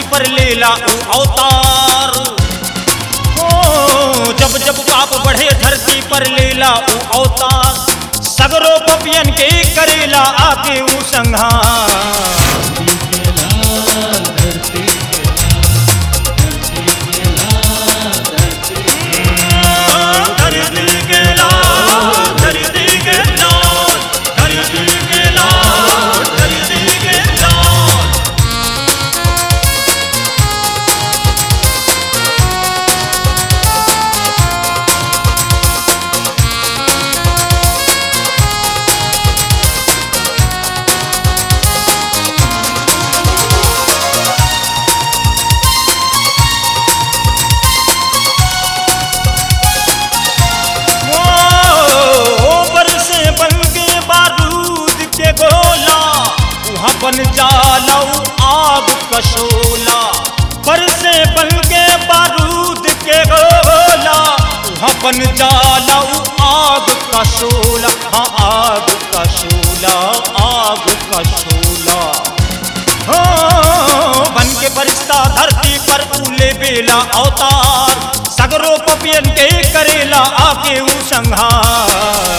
पर लेला ऊ अवतार ओ जब जब पाप बढ़े धरती पर लेला ऊ अवतार सगरो पपियन के करेला आके ऊ संहार धरती के लाल धरती के लाल धरती के लाल धरती के लाल वो बरसे बन के बारूद के गोला वहाँ बन जालऊ आग कशोला बरसे बन के बारूद के गोला वहाँ बन जालऊ आग कशोला हाँ आग कशोला आग कशोला हो बन के फरिश्ता धरती पर फूले बेला अवतार सगरो पपियन के करेला आके ऊ संहार